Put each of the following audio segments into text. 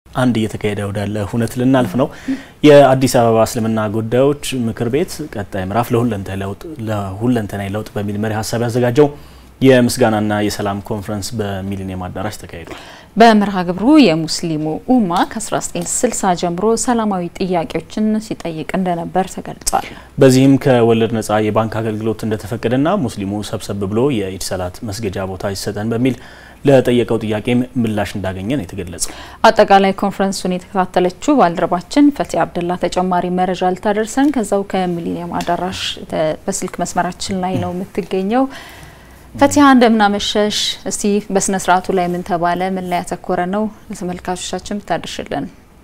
አንድ እየተካሄደ ወዳለ ሁነት ልናልፍ ነው። የአዲስ አበባ እስልምና ጉዳዮች ምክር ቤት ቀጣይ ምዕራፍ ለሁለንተናዊ ለውጥ በሚል መሪ ሀሳብ ያዘጋጀው የምስጋናና የሰላም ኮንፈረንስ በሚሊኒየም አዳራሽ ተካሂዷል። በመርሃ ግብሩ የሙስሊሙ ኡማ ከ1960 ጀምሮ ሰላማዊ ጥያቄዎችን ሲጠይቅ እንደነበር ተገልጿል። በዚህም ከወለድ ነጻ የባንክ አገልግሎት እንደተፈቀደና ሙስሊሙ ሰብሰብ ብሎ የኢድ ሰላት መስገጃ ቦታ ይሰጠን በሚል ለጠየቀው ጥያቄም ምላሽ እንዳገኘ ነው የተገለጸው። አጠቃላይ ኮንፈረንሱን የተከታተለችው ባልደረባችን ፈቲ አብደላ ተጨማሪ መረጃ ልታደርሰን ከዛው ከሚሊኒየም አዳራሽ በስልክ መስመራችን ላይ ነው የምትገኘው። ፈቲያ እንደምናመሸሽ። እስቲ በስነ ስርዓቱ ላይ ምን ተባለ? ምን ላይ ያተኮረ ነው? ለተመልካቾቻችን ብታደርሽልን።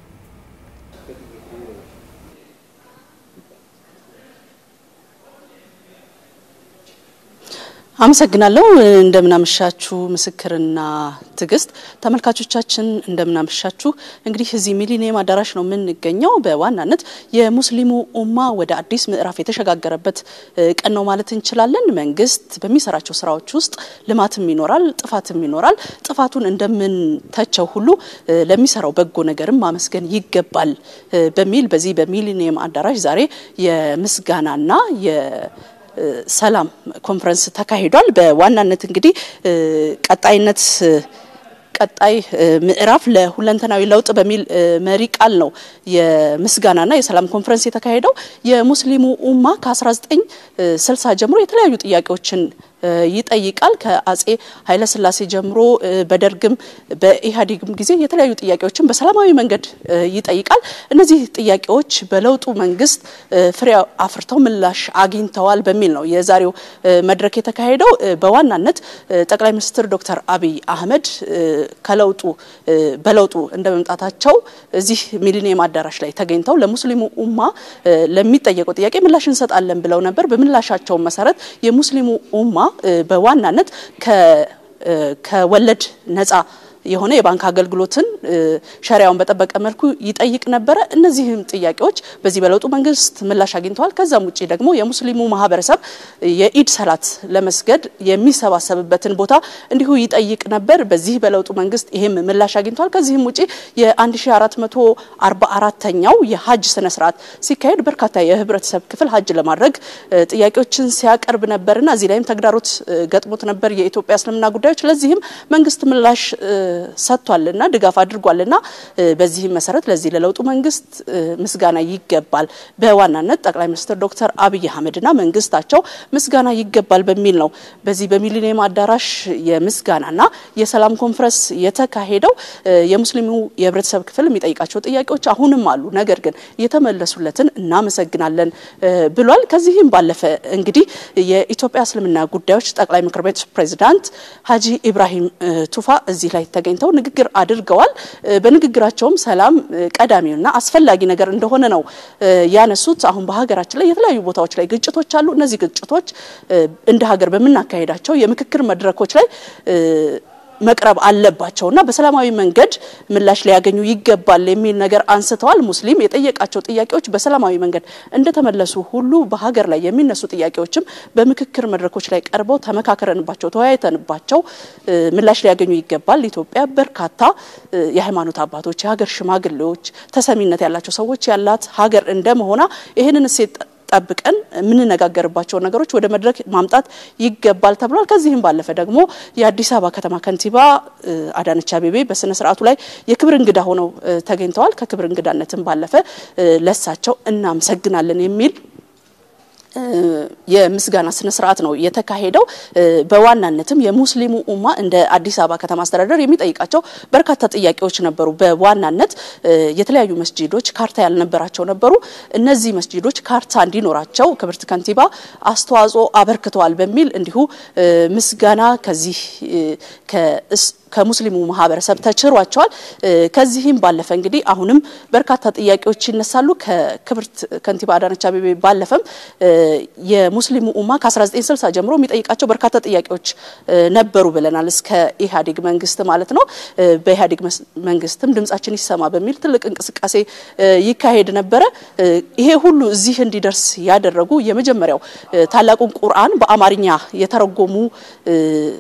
አመሰግናለሁ። እንደምናመሻችሁ ምስክርና ትዕግስት፣ ተመልካቾቻችን እንደምናመሻችሁ። እንግዲህ እዚህ ሚሊኒየም አዳራሽ ነው የምንገኘው። በዋናነት የሙስሊሙ ኡማ ወደ አዲስ ምዕራፍ የተሸጋገረበት ቀን ነው ማለት እንችላለን። መንግስት በሚሰራቸው ስራዎች ውስጥ ልማትም ይኖራል፣ ጥፋትም ይኖራል። ጥፋቱን እንደምንተቸው ሁሉ ለሚሰራው በጎ ነገርም ማመስገን ይገባል በሚል በዚህ በሚሊኒየም አዳራሽ ዛሬ የምስጋናና ሰላም ኮንፈረንስ ተካሂዷል። በዋናነት እንግዲህ ቀጣይነት ቀጣይ ምዕራፍ ለሁለንተናዊ ለውጥ በሚል መሪ ቃል ነው የምስጋናና የሰላም ኮንፈረንስ የተካሄደው። የሙስሊሙ ኡማ ከ1960 ጀምሮ የተለያዩ ጥያቄዎችን ይጠይቃል። ከአጼ ኃይለስላሴ ጀምሮ በደርግም በኢህአዴግም ጊዜ የተለያዩ ጥያቄዎችን በሰላማዊ መንገድ ይጠይቃል። እነዚህ ጥያቄዎች በለውጡ መንግስት ፍሬ አፍርተው ምላሽ አግኝተዋል በሚል ነው የዛሬው መድረክ የተካሄደው። በዋናነት ጠቅላይ ሚኒስትር ዶክተር አብይ አህመድ ከለውጡ በለውጡ እንደ መምጣታቸው እዚህ ሚሊኒየም አዳራሽ ላይ ተገኝተው ለሙስሊሙ ኡማ ለሚጠየቀው ጥያቄ ምላሽ እንሰጣለን ብለው ነበር። በምላሻቸው መሰረት የሙስሊሙ ኡማ በዋናነት ከወለድ ነጻ የሆነ የባንክ አገልግሎትን ሸሪያውን በጠበቀ መልኩ ይጠይቅ ነበረ። እነዚህም ጥያቄዎች በዚህ በለውጡ መንግስት ምላሽ አግኝተዋል። ከዛም ውጭ ደግሞ የሙስሊሙ ማህበረሰብ የኢድ ሰላት ለመስገድ የሚሰባሰብበትን ቦታ እንዲሁ ይጠይቅ ነበር። በዚህ በለውጡ መንግስት ይሄም ምላሽ አግኝተዋል። ከዚህም ውጭ የ1444ኛው የሀጅ ስነ ስርዓት ሲካሄድ በርካታ የህብረተሰብ ክፍል ሀጅ ለማድረግ ጥያቄዎችን ሲያቀርብ ነበርና እዚህ ላይም ተግዳሮት ገጥሞት ነበር የኢትዮጵያ እስልምና ጉዳዮች። ለዚህም መንግስት ምላሽ ሰጥቷልና ድጋፍ አድርጓልና በዚህም መሰረት ለዚህ ለለውጡ መንግስት ምስጋና ይገባል። በዋናነት ጠቅላይ ሚኒስትር ዶክተር አብይ አህመድና መንግስታቸው ምስጋና ይገባል በሚል ነው በዚህ በሚሊኒየም አዳራሽ የምስጋናና የሰላም ኮንፈረንስ የተካሄደው። የሙስሊሙ የህብረተሰብ ክፍል የሚጠይቃቸው ጥያቄዎች አሁንም አሉ፣ ነገር ግን የተመለሱለትን እናመሰግናለን ብሏል። ከዚህም ባለፈ እንግዲህ የኢትዮጵያ እስልምና ጉዳዮች ጠቅላይ ምክር ቤት ፕሬዚዳንት ሀጂ ኢብራሂም ቱፋ እዚህ ላይ ተገኝተው ንግግር አድርገዋል። በንግግራቸውም ሰላም ቀዳሚውና አስፈላጊ ነገር እንደሆነ ነው ያነሱት። አሁን በሀገራችን ላይ የተለያዩ ቦታዎች ላይ ግጭቶች አሉ። እነዚህ ግጭቶች እንደ ሀገር በምናካሄዳቸው የምክክር መድረኮች ላይ መቅረብ አለባቸውና በሰላማዊ መንገድ ምላሽ ሊያገኙ ይገባል የሚል ነገር አንስተዋል። ሙስሊም የጠየቃቸው ጥያቄዎች በሰላማዊ መንገድ እንደተመለሱ ሁሉ በሀገር ላይ የሚነሱ ጥያቄዎችም በምክክር መድረኮች ላይ ቀርበው ተመካከረንባቸው፣ ተወያይተንባቸው ምላሽ ሊያገኙ ይገባል። ኢትዮጵያ በርካታ የሃይማኖት አባቶች፣ የሀገር ሽማግሌዎች፣ ተሰሚነት ያላቸው ሰዎች ያላት ሀገር እንደመሆኗ ይህንን እሴት ጠብቀን የምንነጋገርባቸው ነገሮች ወደ መድረክ ማምጣት ይገባል ተብሏል። ከዚህም ባለፈ ደግሞ የአዲስ አበባ ከተማ ከንቲባ አዳነች አቤቤ በስነ ስርዓቱ ላይ የክብር እንግዳ ሆነው ተገኝተዋል። ከክብር እንግዳነትም ባለፈ ለሳቸው እናመሰግናለን የሚል የምስጋና ስነ ስርዓት ነው የተካሄደው። በዋናነትም የሙስሊሙ ኡማ እንደ አዲስ አበባ ከተማ አስተዳደር የሚጠይቃቸው በርካታ ጥያቄዎች ነበሩ። በዋናነት የተለያዩ መስጂዶች ካርታ ያልነበራቸው ነበሩ። እነዚህ መስጂዶች ካርታ እንዲኖራቸው ክብርት ከንቲባ አስተዋጽኦ አበርክተዋል በሚል እንዲሁ ምስጋና ከዚህ ከሙስሊሙ ማህበረሰብ ተችሯቸዋል። ከዚህም ባለፈ እንግዲህ አሁንም በርካታ ጥያቄዎች ይነሳሉ። ከክብርት ከንቲባ አዳነች አቤቤ ባለፈም የሙስሊሙ ኡማ ከ1960 ጀምሮ የሚጠይቃቸው በርካታ ጥያቄዎች ነበሩ ብለናል። እስከ ኢህአዴግ መንግስት ማለት ነው። በኢህአዴግ መንግስትም ድምጻችን ይሰማ በሚል ትልቅ እንቅስቃሴ ይካሄድ ነበረ። ይሄ ሁሉ እዚህ እንዲደርስ ያደረጉ የመጀመሪያው ታላቁን ቁርአን በአማርኛ የተረጎሙ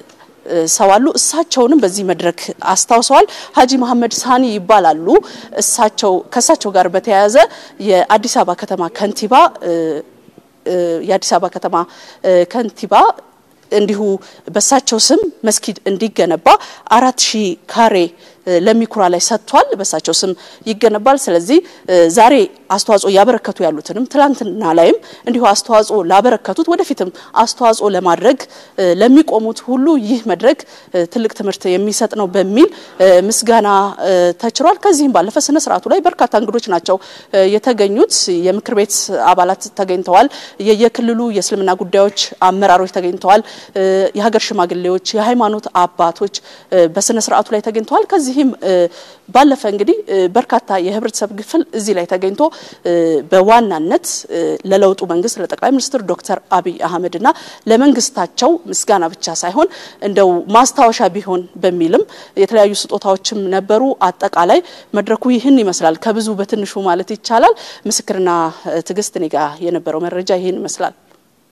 ሰው አሉ። እሳቸውንም በዚህ መድረክ አስታውሰዋል። ሀጂ መሐመድ ሳኒ ይባላሉ። እሳቸው ከእሳቸው ጋር በተያያዘ የአዲስ አበባ ከተማ ከንቲባ የአዲስ አበባ ከተማ ከንቲባ እንዲሁ በሳቸው ስም መስጊድ እንዲገነባ አራት ሺህ ካሬ ለሚኩራ ላይ ሰጥቷል። በሳቸው ስም ይገነባል። ስለዚህ ዛሬ አስተዋጽኦ ያበረከቱ ያሉትንም ትላንትና ላይም እንዲሁ አስተዋጽኦ ላበረከቱት ወደፊትም አስተዋጽኦ ለማድረግ ለሚቆሙት ሁሉ ይህ መድረክ ትልቅ ትምህርት የሚሰጥ ነው በሚል ምስጋና ተችሯል። ከዚህም ባለፈ ስነ ስርዓቱ ላይ በርካታ እንግዶች ናቸው የተገኙት። የምክር ቤት አባላት ተገኝተዋል። የየክልሉ የእስልምና ጉዳዮች አመራሮች ተገኝተዋል። የሀገር ሽማግሌዎች፣ የሃይማኖት አባቶች በስነ ስርዓቱ ላይ ተገኝተዋል። ከዚህ ይህም ባለፈ እንግዲህ በርካታ የህብረተሰብ ክፍል እዚህ ላይ ተገኝቶ በዋናነት ለለውጡ መንግስት ለጠቅላይ ሚኒስትር ዶክተር አብይ አህመድና ለመንግስታቸው ምስጋና ብቻ ሳይሆን እንደው ማስታወሻ ቢሆን በሚልም የተለያዩ ስጦታዎችም ነበሩ። አጠቃላይ መድረኩ ይህን ይመስላል። ከብዙ በትንሹ ማለት ይቻላል። ምስክርና ትዕግስት እኔ ጋ የነበረው መረጃ ይህን ይመስላል።